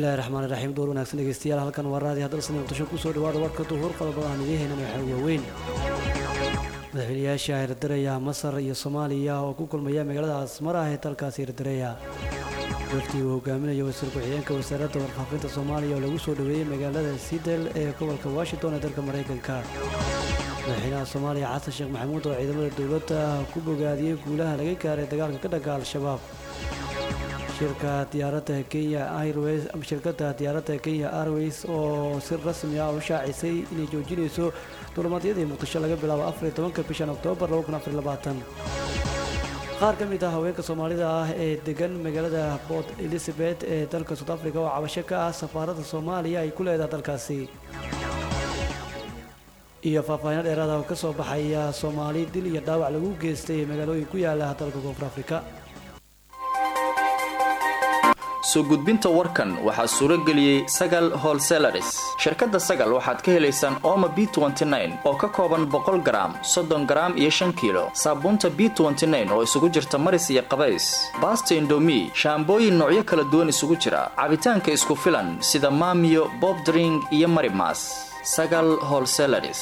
bismillahi raxmaan iraxiim door wanaagsan dhegeystayaal halkan waa raadi haddalsan muqdisho kusoo dhawaada warka duhuur qodobada aan idiin haynan waxaa waaweyn madaxweynayaasha hirdareya masar iyo soomaaliya oo ku kulmaya magaalada asmar ah ee dalkaasi hirdareya waftii uu hogaaminayo wasiir ku-xigeenka wasaaradda warfaafinta soomaaliya oo lagu soo dhoweeyey magaalada sidel ee gobolka washington ee dalka maraykanka madaxweynaha soomaaliya xasan sheekh maxamuud oo ciidamada dowladda ku bogaadiyey guulaha laga gaaray dagaalka ka dhanka al-shabaab shirka diyaaradda kenya airways shirkadda diyaaradda kenya airways oo si rasmi ah u shaacisay inay joojinayso duulimaadyadii muqdisho laga bilaabo afar iyo tobanka bishan oktoobar laba kun afar iyo labaatan qaar ka mid ah haweenka soomaalida ah ee degan magaalada port elizabeth ee dalka south africa oo cabasho ka ah safaaradda soomaaliya ay ku leedahay dalkaasi iyo faahfaahiino dheeraada oo ka soo baxaya soomaali dil iyo dhaawac lagu geystay magaalooyin ku yaala dalka koonfur afrika soo gudbinta warkan waxaa suuro geliyey sagal holselaris shirkadda sagal waxaad ka helaysaan ooma b oo ka kooban boqol garaam soddon garaam iyo shan kiilo saabuunta b oo isugu jirta maris iyo qabays baasta indomi shaambooyin noocyo kala duwan isugu jira cabitaanka isku filan sida maamiyo bobdring iyo marimas sagal holselaris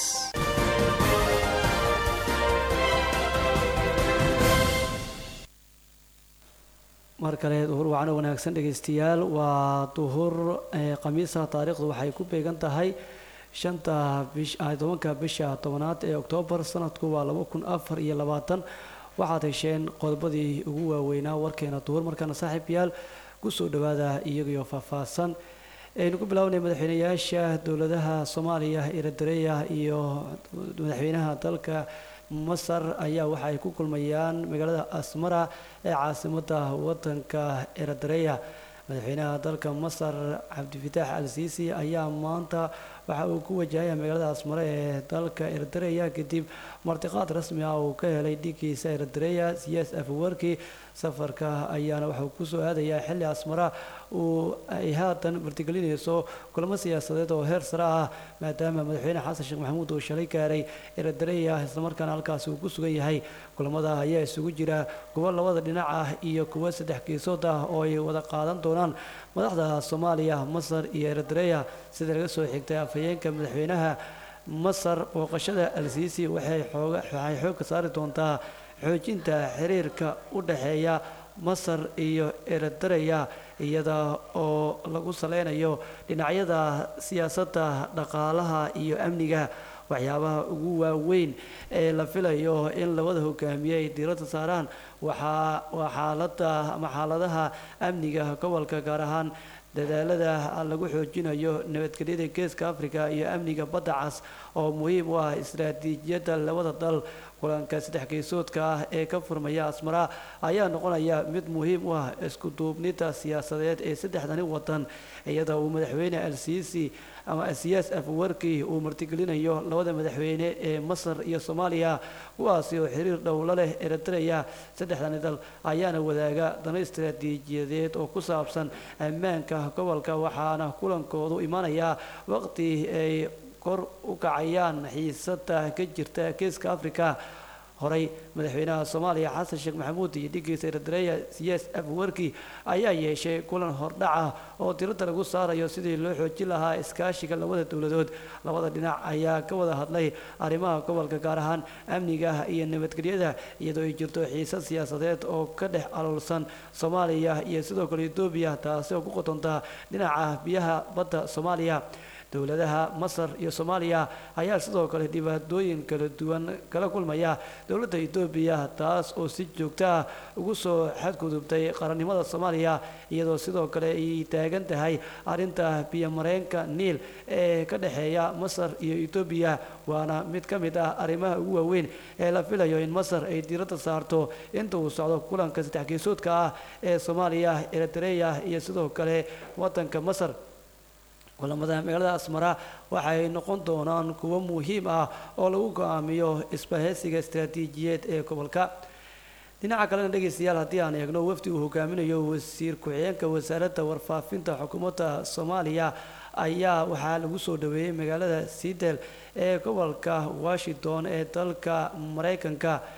mar kale duhur wacano wanaagsan dhegaystayaal waa duhur khamiisa taariikhdu waxay ku beegan tahay shanta bish tobanka bisha tobanaad ee oktoobar sanadku waa laba kun afar iyo labaatan waxaad hesheen qodobadii ugu waaweynaa warkeena duhur markaana saaxiibyaal kusoo dhawaada iyagoo faahfaahsan aynu ku bilaabnay madaxweynayaasha dowladaha soomaaliya eritreya iyo madaxweynaha dalka masar ayaa waxa ay ku kulmayaan magaalada asmara ee caasimada wadanka eritreya madaxweynaha dalka masar cabdifitaax al siisi ayaa maanta waxa uu ku wajahaya magaalada asmare ee dalka eritreya kadib martiqaad rasmi ah uu ka helay dhigiisa eritreya siyaas afwarki safarka ayaana waxauu kusoo aadayaa xilli asmara uu ay haatan martigelinayso kulamo siyaasadeed oo heer sare ah maadaama madaxweyne xasan sheekh maxamuud uu shalay gaaray eritreya islamarkaana halkaasi uu ku sugan yahay kulamada ayaa isugu jira kuwo labada dhinac ah iyo kuwo saddex geesood ah oo ay wada qaadan doonaan madaxda soomaaliya masar iyo eritreya sida laga soo xigtay afhayeenka madaxweynaha masar booqashada al-siisi waxay waxay xoogka saari doontaa xoojinta xiriirka u dhexeeya masar iyo eritreya iyada oo lagu saleynayo dhinacyada siyaasadda dhaqaalaha iyo amniga waxyaabaha ugu waaweyn ee la filayo in labada hogaamiye ay diiradda saaraan waxaa waa xaalada ama xaaladaha amniga gobolka gaar ahaan dadaalada lagu xoojinayo nabadgelyada geeska africa iyo amniga badda cas oo muhiim u ah istaraatiijiyadda labada dal kulanka saddex geesoodka ah ee ka furmaya asmara ayaa noqonaya mid muhiim u ah isku duubnida siyaasadeed ee saddexdani wadan iyada uu madaxweyne al-siisi ama siyaas afwarki uu martigelinayo labada madaxweyne ee masar iyo soomaaliya kuwaasi oo xiriir dhowlo leh eritreya saddexdani dal ayaana wadaaga dano istaraatiijiyadeed oo ku saabsan ammaanka gobolka waxaana kulankoodu imanayaa waqti ay kor u kacayaan xiisada ka jirta geeska africa horey madaxweynaha soomaaliya xasan sheekh maxamuud iyo dhigiisa eritreya siyaas afwarki ayaa yeeshay kulan hordhaca oo diradda lagu saarayo sidii loo xoojin lahaa iskaashiga labada dowladood labada dhinac ayaa ka wada hadlay arrimaha gobolka gaar ahaan amniga iyo nabadgelyada iyadoo ay jirto xiisad siyaasadeed oo ka dhex aloolsan soomaaliya iyo sidoo kale etoobiya taasi oo ku qotonta dhinaca biyaha badda soomaaliya dowladaha masar iyo soomaaliya ayaa sidoo kale dhibaatooyin kala duwan kala kulmaya dowladda etoobiya taas oo si joogto ah ugu soo xadgudubtay qarannimada soomaaliya iyadoo sidoo kale ay taagan tahay arrinta biyomareenka niil ee ka dhexeeya masar iyo etoobiya waana mid ka mid ah arrimaha ugu waaweyn ee la filayo in masar ay diiradda saarto inta uu socdo kulanka saddex geesoodka ah ee soomaaliya eritreya iyo sidoo kale wadanka masar kulamada magaalada asmara waxay noqon doonaan kuwo muhiim ah oo lagu go-aamiyo isbahaysiga istaraatiijiyeed ee gobolka dhinaca kalena dhegaystayaal haddii aan eegno wafdi uu hogaaminayo wasiir ku-xigeenka wasaaradda warfaafinta xukuumadda soomaaliya ayaa waxaa lagu soo dhaweeyey magaalada sidel ee gobolka washington ee dalka maraykanka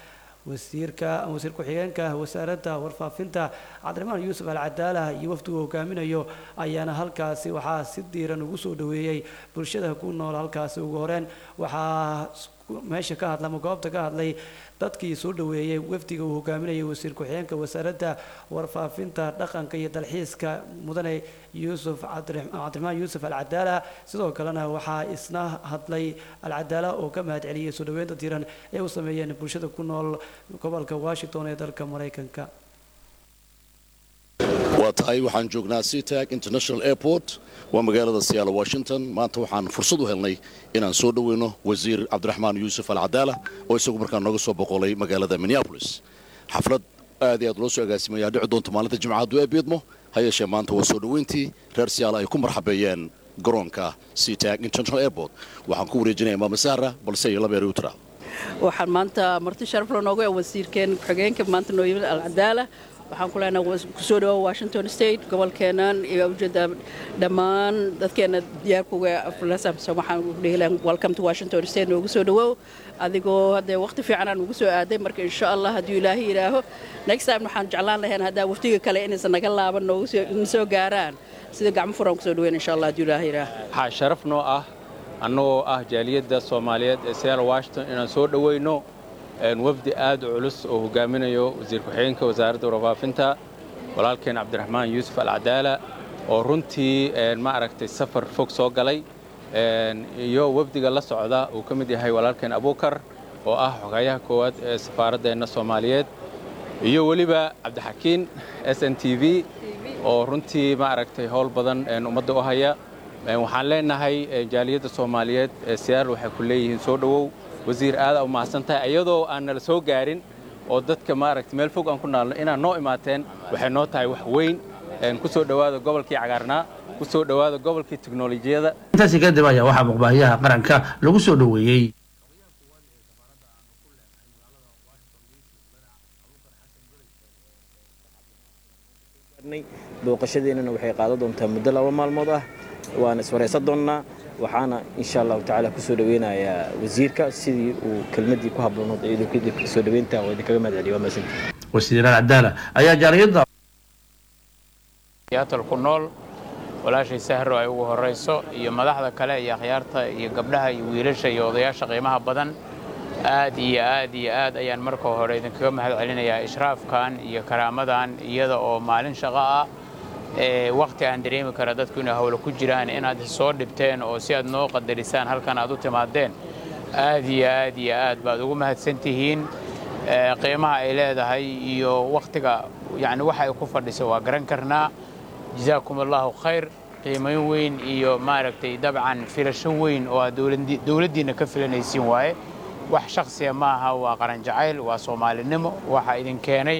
wasiirka wasiir ku-xigeenka wasaaradda warfaafinta cabdiraxmaan yuusuf alcadaala iyo wafdigu hogaaminayo ayaana halkaasi waxaa si diiran ugu soo dhaweeyey bulshada ku nool halkaasi ugu horeen waxaa meesha ka hadla ama goobta ka hadlay dadkii soo dhaweeyey wafdiga uu hogaaminayay wasiir ku-xigeenka wasaaradda warfaafinta dhaqanka iyo dalxiiska mudane yuusuf cabdiraxmaan yuusuf alcadaala sidoo kalena waxaa isna hadlay alcadaala oo ka mahad celiyey soo dhaweynta diiran ee u sameeyeen bulshada ku nool gobolka washington ee dalka maraykanka waa tahay waxaan joognaa seatag international airport waa magaalada siyaalo washington maanta waxaan fursad u helnay inaan soo dhoweyno wasiir cabdiraxmaan yuusuf alcadaala oo isagu markaa nooga soo boqolay magaalada minneabolis xaflad aad iyo aad loo soo agaasimaya dhici doonta maalinta jimcadu ee biidmo ha yeeshee maanta waa soo dhoweyntii reer siyaalo ay ku marxabeeyeen garoonka seatag international airport waxaan ku wareejinaya maama sahra balse iyo labeer utra waxaan maanta marti sharafla nooga ku-xigeen ku-xigeenka maanta noo yimid alcadaala waxaan ku leenahay kusoo dhawoa washington state gobolkeennan iyo ujeeda dhammaan dadkeena diyaarkuga waxaan dhihi lahaa welcome to washington state noogu soo dhawow adigoo haddee waqti fiican aan ugu soo aaday marka insha allah hadduu ilaahay yidhaaho next time waxaan jeclaan lahayn haddaa waftiga kale inaysan naga laaban noogu soo gaaraan sida gacmo furan kusoo dhaweyn insha allah hadduu ilaahay yidhaaho waxaa sharaf noo ah annagoo ah jaaliyadda soomaaliyeed ee seattle washington inaan soo dhoweyno wafdi aad u culus oo hogaaminayo wasiir ku-xigeenka wasaaradda warfaafinta walaalkeen cabdiraxmaan yuusuf alcadaala oo runtii ma aragtay safar fog soo galay iyo wafdiga la socda uu ka mid yahay walaalkeen abuukar oo ah xogayaha koowaad ee safaaraddeenna soomaaliyeed iyo weliba cabdixakiin s n t v oo runtii ma aragtay howl badan ummadda u haya waxaan leenahay jaaliyadda soomaaliyeed ee siyaar waxay ku leeyihiin soo dhowow wasiir aada u mahadsan tahay iyadoo aan nala soo gaarin oo dadka maaragtay meel fog aan ku naalno inaad noo imaateen waxay noo tahay wax weyn ku soo dhowaada gobolkii cagaarnaa ku soo dhowaada gobolkii teknolojiyada intaasi kadib ayaa waxaa muqbaahiyaha qaranka lagu soo dhoweeyey booqashadeennana waxay qaadan doontaa muddo laba maalmood ah waana iswaraysan doonnaa waxaana insha allahu tacaala kusoo dhaweynayaa wasiirka sidii uu kelmadii ku habboonood ee soo dhaweynta oo idinkaga mahad celiyo waa mahadsantii wasiiraan cadaala ayaa jaaliyadda yaatal ku nool walaashay sahro ay ugu horrayso iyo madaxda kale iyo akhyaarta iyo gabdhaha iyo wiilasha iyo odayaasha qiimaha badan aad iyo aad iyo aad ayaan marka hore idinkaga mahad celinayaa ishraafkan iyo karaamadan iyada oo maalin shaqo ah wakhti aan dareemi kara dadku inay hawlo ku jiraan inaad soo dhibteen oo si aad noo qadarisaan halkan aad u timaadeen aad iyo aad iyo aad baad ugu mahadsan tihiin qiimaha ay leedahay iyo wakhtiga yani waxa ay ku fadhiso waa garan karnaa jazaakum allahu khayr qiimayn weyn iyo maaragtay dabcan filasho weyn oo aad dowladdiinna ka filanaysiin waaye wax shakhsiya maaha waa qaran jacayl waa soomaalinimo waxa idin keenay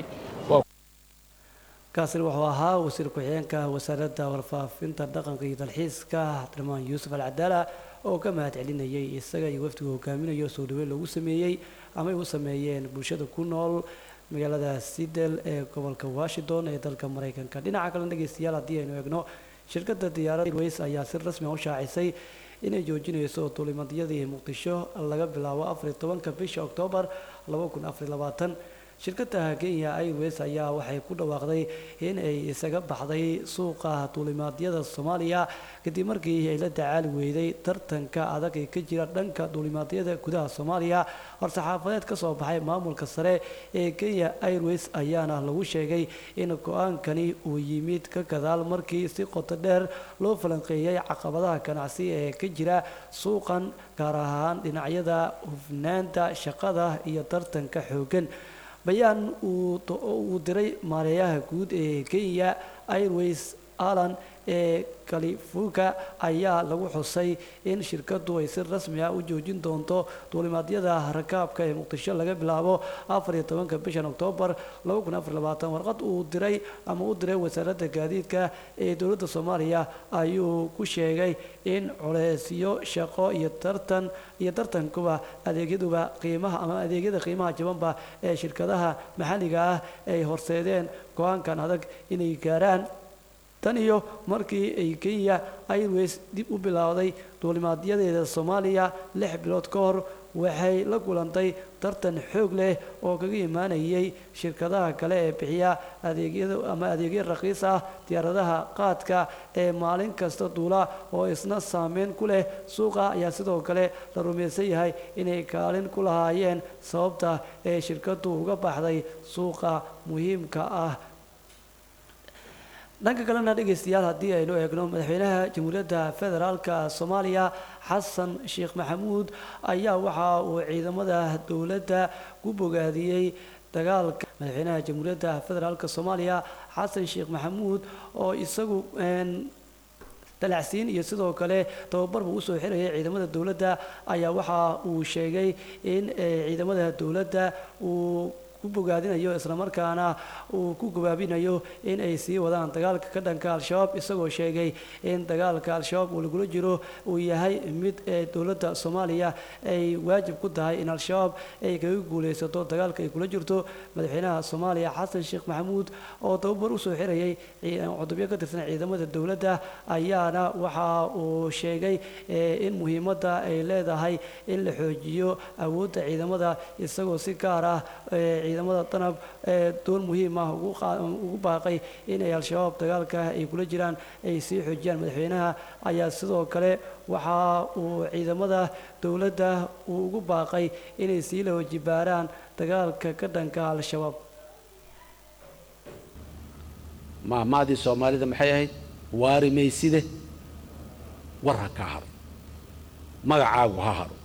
kaasina wuxuu ahaa wasiir ku-xigeenka wasaaradda warfaafinta dhaqanka iyo dalxiiska cabdiraxmaan yuusuf alcadaala oo ka mahad celinayay isaga iyo wafdigu hogaaminayo soo dhaweyn loogu sameeyey ama ay u sameeyeen bulshada ku nool magaalada sidel ee gobolka washington ee dalka maraykanka dhinaca kalena dhegeystayaal haddii aynu eegno shirkadda diyaaradda airways ayaa si rasmi a u shaacisay inay joojinayso duulimadyadii muqdisho laga bilaabo afariyo tobanka bisha oktoobar laba kun afariyo labaatan shirkadda kenya airways ayaa waxay ku dhawaaqday in ay isaga baxday suuqa duulimaadyada soomaaliya kadib markii ay la tacaali weyday tartanka adag ee ka jira dhanka duulimaadyada gudaha soomaaliya war-saxaafadeed ka soo baxay maamulka sare ee kenya airways ayaana lagu sheegay in go-aankani uu yimid ka gadaal markii si qoto dheer loo falanqeeyay caqabadaha ganacsi ee ka jira suuqan gaar ahaan dhinacyada hufnaanta shaqada iyo tartanka xooggan bayaan uu diray maareeyaha guud ee kenya airways alan ee califuka ayaa lagu xusay in shirkadu ay si rasmi ah u joojin doonto duulimaadyada rakaabka ee muqdisho laga bilaabo afariyo tobanka bishan oktoobar laba kun afar labaatan warqad uu diray ama u diray wasaaradda gaadiidka ee dowladda soomaaliya ayuu ku sheegay in culeysyo shaqo iyo tartan iyo tartankuba adeegyaduba qiimaha ama adeegyada qiimaha jabanba ee shirkadaha maxalliga ah ay horseedeen go-aankan adag inay gaaraan tan iyo markii ay kenya airways dib u bilowday duulimaadyadeeda soomaaliya lix bilood ka hor waxay la kulantay tartan xoog leh oo kaga imaanayay shirkadaha kale ee bixiya adeegyada ama adeegyo raqiis ah diyaaradaha qaadka ee maalin kasta duula oo isna saameyn ku leh suuqa ayaa sidoo kale la rumaysan yahay inay kaalin ku lahaayeen sababta ee shirkadu uga baxday suuqa muhiimka ah dhanka kalena dhegaystayaal haddii aynu eegno madaxweynaha jamhuuriyadda federaalka soomaaliya xasan sheekh maxamuud ayaa waxa uu ciidamada dowladda ku bogaadiyey dagaalka madaxweynaha jamhuuriyadda federaalka soomaaliya xasan sheekh maxamuud oo isagu dalacsiin iyo sidoo kale tababarba usoo xirayay ciidamada dowladda ayaa waxa uu sheegay in ciidamada dowladda uu ku bogaadinayo islamarkaana uu ku gabaabinayo in ay sii wadaan dagaalka ka dhanka al-shabaab isagoo sheegay in dagaalka al-shabaab uu lagula jiro uu yahay mid ee dowladda soomaaliya ay waajib ku tahay in al-shabaab ay kaga guulaysato dagaalka ay kula jirto madaxweynaha soomaaliya xasan sheekh maxamuud oo tababar usoo xirayay cudubyo ka tirsan ciidamada dowladda ayaana waxa uu sheegay in muhiimadda ay leedahay in la xoojiyo awoodda ciidamada isagoo si gaar ah ciidamada danab ee door muhiim ah ugu baaqay inay al-shabaab dagaalka ay kula jiraan ay sii xoojiyaan madaxweynaha ayaa sidoo kale waxa uu ciidamada dowladda uu ugu baaqay inay sii la wajibaaraan dagaalka ka dhanka al-shabaab maahmaadii soomaalida maxay ahayd waari mayside war ha ka haro magacaagu ha haro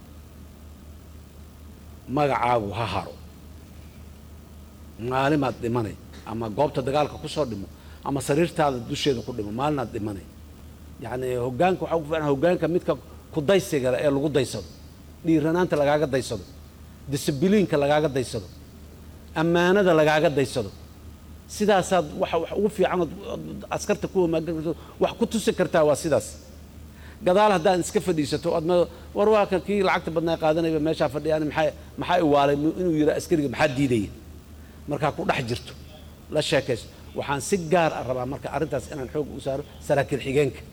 magacaagu ha haro maalimaad dhimanay ama goobta dagaalka ku soo dhimo ama sariirtaada dusheeda ku dhimo maalinaad dhimanay yacni hoggaanka waxaa ugu fiican hoggaanka midka kudaysigale ee lagu daysado dhiiranaanta lagaaga daysado disibiliinka lagaaga daysado ammaanada lagaaga daysado sidaasaad waxa wax ugu fiican ood askarta ku homaagan karto wax ku tusi kartaa waa sidaas gadaal haddaad iska fadhiisato adma war waa kan kii lacagta badnaa qaadanayba meeshaa fadhiyaan maxaa maxaa iwaalay inuu yidhaa askariga maxaa diidaya markaa ku dhex jirto la sheekayso waxaan si gaar ah rabaa marka arrintaas inaan xoog u saaro saraakiil xigeenka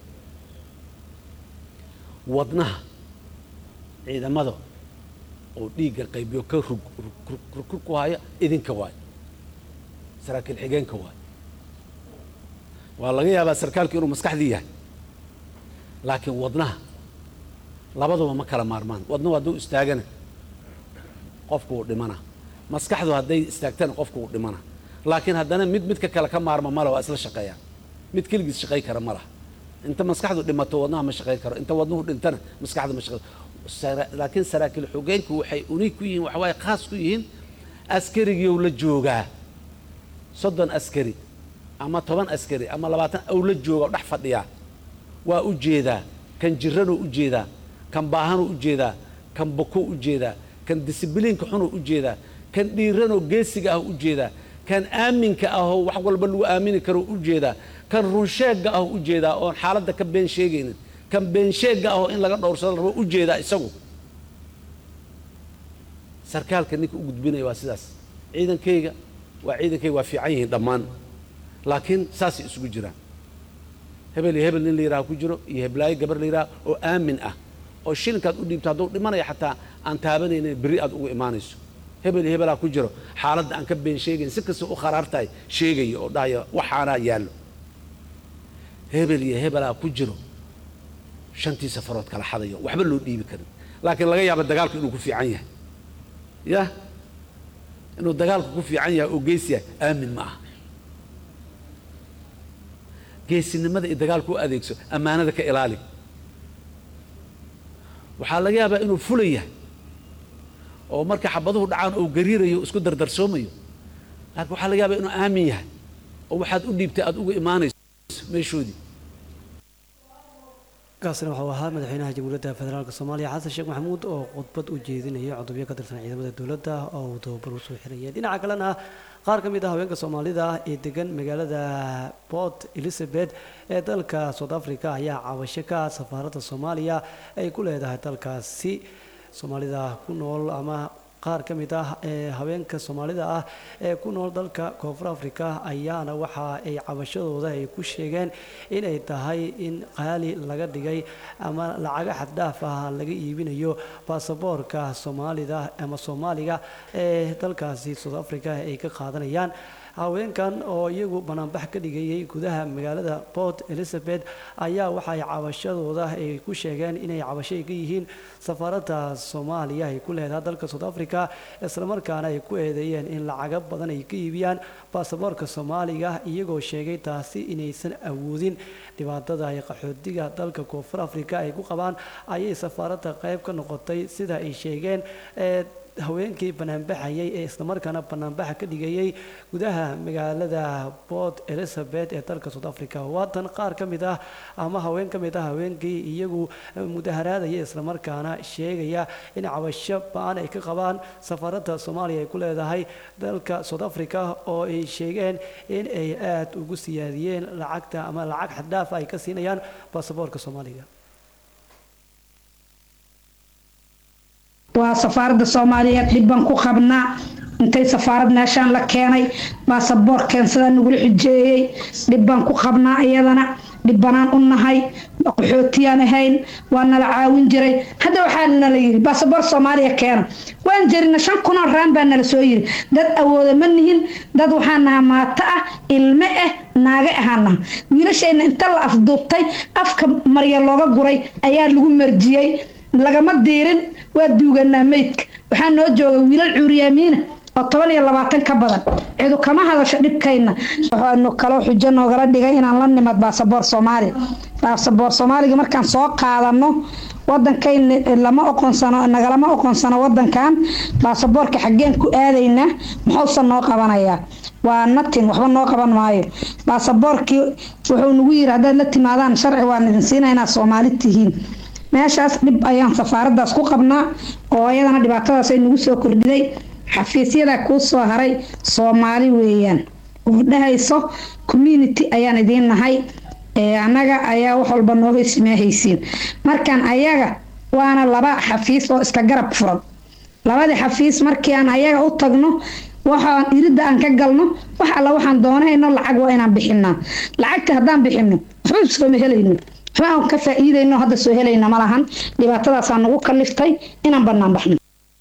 wadnaha ciidamada oo dhiigga qaybiyo ka rug rug ku haya idinka waayo saraakiil xigeenka waayo waa laga yaabaa sarkaalku inuu maskaxdii yahay laakiin wadnaha labaduba ma kala maarmaan wadnuhu hadduu istaagana qofku wuu dhimana maskaxdu hadday istaagtana qofku wuu dhimana laakiin haddana mid midka kale ka maarma male waa isla shaqeeyaan mid keligiis shaqay kara ma laha inta maskaxdu dhimato wadnaha ma shaqayn karo inta wadnuhu dhintana maskaxdu ma shaqayn laakiin saraakiil xogeenku waxay uniig ku yihiin waxawaaye khaas ku yihiin askarigiiou la joogaa soddon askari ama toban askari ama labaatan ou la jooga o dhex fadhiyaa waa u jeedaa kan jiranuu u jeedaa kan baahanuu u jeedaa kan bokuu u jeedaa kan disibiliinka xunuu u jeedaa kan dhiiranoo geesiga ah u jeedaa kan aaminka ahoo wax walba lagu aamini karo u jeedaa kan runsheegga ah u jeedaa oon xaaladda ka been sheegaynin kan beensheegga ahoo in laga dhowrsado rabo u jeedaa isagu sarkaalka ninka u gudbinaya waa sidaas ciidankayga waa ciidankayga waa fiican yihiin dhammaan laakiin saasay isugu jiraan hebel iyo hebel nin la yidhaha ku jiro iyo heblaayo gabar la yidhaha oo aamin ah oo shilinkaad u dhiibto hadduu dhimanaya xataa aan taabanaynin berri aad ugu imaanayso hebel iyo hebelaa ku jiro xaaladda aan ka been sheegayn si kasta u kharaartahay sheegaya oo dhahaya waxaanaa yaallo hebel iyo hebelaa ku jiro shantii safarood kala xadayo waxba loo dhiibi karin laakiin laga yaaba dagaalku inuu ku fiican yahay yah inuu dagaalku ku fiican yahay oo geesi yahay aamin ma aha geesinimada iyo dagaalku u adeegso ammaanada ka ilaali waxaa laga yaabaa inuu fula yahay oo marka xabaduhu dhacaan oo gariirayo isku dardarsoomayo laakiin waxaa laga yaabaa inuu aamin yahay oo waxaad u dhiibtay aad uga imaanayso meeshoodii kaasina waxuu ahaa madaxweynaha jamhuuriyadda federaalk soomaaliya xasan sheekh maxamuud oo khudbad u jeedinaya codobyo ka tirsan ciidamada dowladda oo uu tababar usoo xiraya dhinaca kalena qaar ka mid ah haweenka soomaalida ee degan magaalada port elizabeth ee dalka south africa ayaa caawasho ka safaaradda soomaaliya ay ku leedahay dalkaasi soomaalida ku nool ama qaar ka mid ah ee haweenka soomaalida ah ee ku nool dalka koonfur afrika ayaana waxa ay cabashadooda ay ku sheegeen inay tahay in qaali laga dhigay ama lacaga xaddhaaf ah laga iibinayo baasaboorka soomaalida ama soomaaliga ee dalkaasi south africa ay ka qaadanayaan haweenkan oo iyagu banaanbax ka dhigayay gudaha magaalada port elizabeth ayaa waxay cabashadooda ay ku sheegeen inay cabashay ka yihiin safaaradda soomaaliya ay ku leedahay dalka south africa islamarkaana ay ku eedeeyeen in lacago badan ay ka iibiyaan baasaboorka soomaaliga iyagoo sheegay taasi inaysan awoodin dhibaatada ay qaxootiga dalka koonfur africa ay ku qabaan ayay safaaradda qayb ka noqotay sida ay sheegeen ee haweenkii banaanbaxayay ee islamarkaana banaanbaxa ka dhigayay gudaha magaalada port elizabeth ee dalka south africa waatan qaar ka mid ah ama haween ka mid ah haweenkii iyagu mudaharaadaya islamarkaana sheegaya in cabasho ba-an ay ka qabaan safaaradda soomaaliya ay ku leedahay dalka south africa oo ay sheegeen in ay aada ugu siyaadiyeen lacagta ama lacag xaddhaaf ay ka siinayaan baasaboorka soomaaliga waa safaaradda soomaaliyeed dhibban ku qabnaa intay safaarad meeshaan la keenay baasaboor keensada nagula xujeeyey dhibbaan ku qabnaa iyadana dhibbanaan u nahay qaxootiyaan ahayn waa nala caawin jiray hadda waxaa nala yiri baasaboor soomaaliya keena waan jirina shan kunoo raan baa nala soo yiri dad awooda ma nihin dad waxaa naha maato ah ilme ah naaga ahaa naha wiilashayna inta la afduubtay afka marya looga guray ayaa lagu marjiyey lagama diirin waa duuganaa meydka waxaa noo jooga wiilal cuuriyaamiina oo toban iyo labaatan ka badan cidu kama hadasho dhibkayna waxaanu kaloo xujo noogala dhigay inaan la nimad baasaboor soomaaliya baasaboor soomaaliga markaan soo qaadano wadankayna lama oqonsano nagalama oqonsano wadankan baasaboorka xaggeen ku aadaynaa muxuusan noo qabanayaa waa natin waxba noo qaban maayo baasaboorkii wuxuu nagu yiri haddaad la timaadaan sharci waan idin siina inaad soomaali tihiin meeshaas dhib ayaan safaaradaas ku qabnaa oo ayadana dhibaatadaas ay nagu soo kordhiday xafiisyada kuu soo haray soomaali weeyaan oo dhahayso community ayaan idiin nahay annaga ayaa wax walba nooga ismaahaysiin markaan ayaga waana laba xafiis oo iska garab furan labadii xafiis markii aan ayaga u tagno waxaan iridda aan ka galno wax alla waxaan doonayno lacag waa inaan bixinaa lacagta haddaan bixino waxba sooma helayno waxba aan ka faa'iidayno hadda soo helayna ma lahan dhibaatadaasaa nagu kaliftay inaan bannaan baxno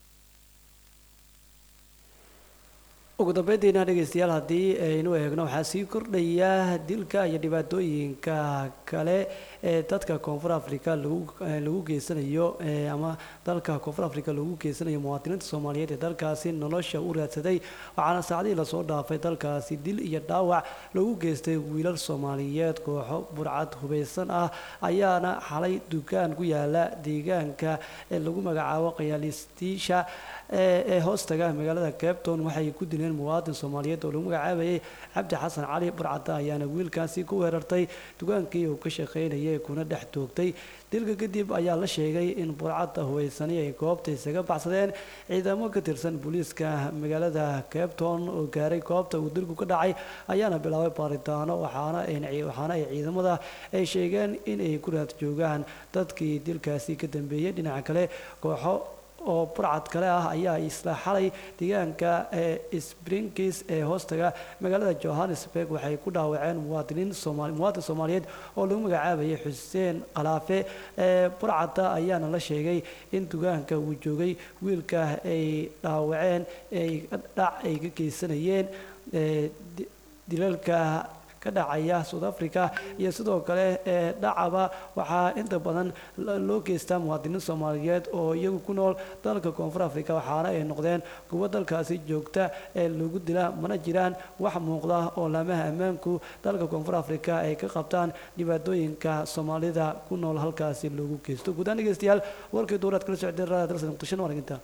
ugu dambeyntiina dhegeystayaal haddii aynu eegno waxaa sii kordhaya dilka iyo dhibaatooyinka kale ee dadka koonfur africa lagu lagu geysanayo ama dalka koonfur africa lagu geysanayo muwaadiniinta soomaaliyeed ee dalkaasi nolosha u raadsaday waxaana saacadihii lasoo dhaafay dalkaasi dil iyo dhaawac lagu geystay wiilal soomaaliyeed kooxo burcad hubeysan ah ayaana xalay dukaan ku yaala deegaanka ee lagu magacaabo qayaalistiisha ee hoostaga magaalada cabton waxay ku dileen muwaadin soomaaliyeed oo lagu magacaabayay cabdi xasan cali burcada ayaana wiilkaasi ku weerartay dukaankii uu ka shaqaynayay kuna dhex toogtay dilka kadib ayaa la sheegay in burcadda hubeysani ay goobta isaga baxsadeen ciidamo ka tirsan booliiska magaalada cabton oo gaaray goobta uu dilku ka dhacay ayaana bilaabay baaritaano waxaana waxaana ay ciidamada ay sheegeen in ay ku raad joogaan dadkii dilkaasi ka dambeeyey dhinaca kale kooxo oo burcad kale ah ayaa isla xalay deegaanka ee springkis ee hoostaga magaalada johannesburg waxay ku dhaawaceen muwaadiniin soomaali muwaadin soomaaliyeed oo lagu magacaabayay xuseen qalaafe ee burcadda ayaana la sheegay in dugaanka uu joogay wiilka ay dhaawaceen ay dhac ay ka geysanayeen dilalka ka dhacaya south africa iyo sidoo kale ee dhacaba waxaa inta badan loo geystaa muwaadiniin soomaaliyeed oo iyagu ku nool dalka koonfur africa waxaana ay noqdeen kuwo dalkaasi joogta ee lagu dila mana jiraan wax muuqda oo laamaha ammaanku dalka koonfur africa ay ka qabtaan dhibaatooyinka soomaalida ku nool halkaasi loogu geysto guudaan dhegeystayaal warkii duuraad kala socdeen raada dalsan muqdisho waraginta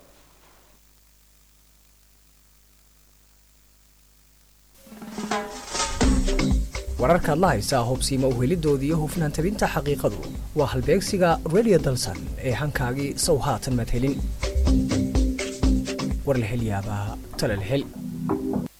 wararkaad la haysaa hubsiima uhelidooda iyo hufnaan tabinta xaqiiqadu waa halbeegsiga redio dalsan ee hankaagii sow haatan madhelin war la hel yaabaa tale la hel